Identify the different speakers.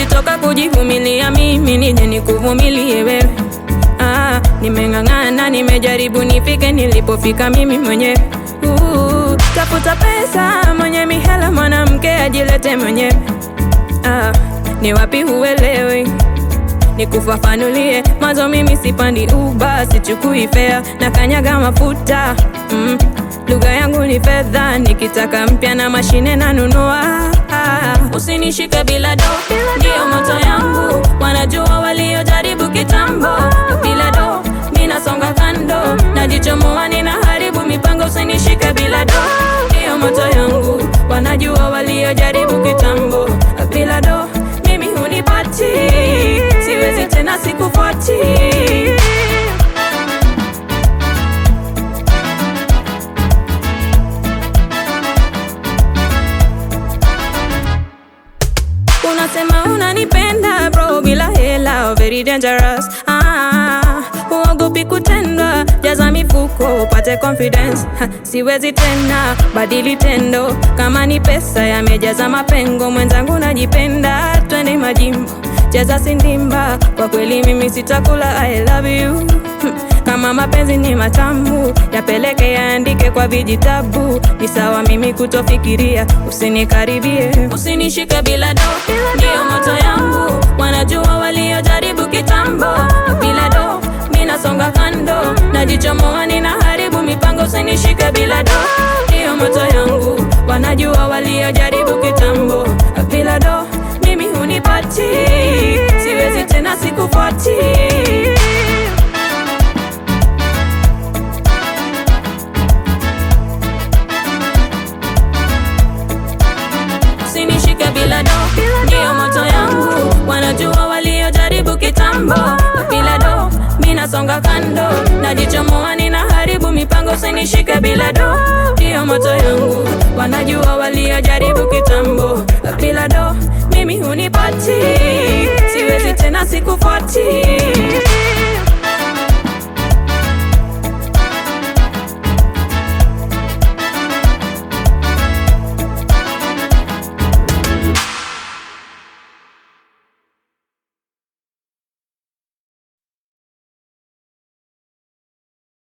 Speaker 1: nilitoka kujivumilia mimi nije nikuvumilie wewe. Ah, nimeng'ang'ana, nimejaribu nifike nilipofika mimi mwenyewe. Uh, tafuta pesa, mwenye mihela, mwanamke ajilete mwenyewe. Ah, ni wapi huelewi? Nikufafanulie mwanzo, mimi sipandi uba, sichukui fea na kanyaga mafuta mm. Lugha yangu ni fedha, nikitaka mpya na mashine nanunua. Ah, usinishike bila do, ndio moto yangu. Wanajua waliojaribu kitambo, bila do ninasonga kando, najichomoa, ninaharibu mipango. Usinishike bila do, ndio moto yangu. Wanajua waliojaribu kitambo, bila do mimi hunipati, siwezi tena, sikufuati. Unasema unanipenda bro, bila hela very dangerous. Ah, huogopi kutendwa, jaza mifuko upate confidence. Ha, siwezi tena badili tendo, kama ni pesa yamejaza mapengo. Mwenzangu najipenda, twende majimbo, jaza sindimba. Kwa kweli mimi sitakula, I love you Hmm, kama mapenzi ni matamu, yapeleke yaandike kwa vijitabu. Ni sawa mimi kutofikiria, usinikaribie, usinishike bila do, ndio moto yangu. Wanajua waliojaribu kitambo, bila do mimi nasonga kando, najichomoa, ninaharibu mipango. Usinishike bila do, ndio moto yangu. Wanajua waliojaribu kitambo, bila do mimi hunipati, siwezi tena, sikufuati. Usinishike bila do, ndio moto yangu. Wanajua waliojaribu kitambo, bila do mimi nasonga kando, najichomoa, ninaharibu mipango. Usinishike bila do, ndio moto yangu. Wanajua waliojaribu kitambo, bila do mimi hunipati, siwezi tena, sikufuati.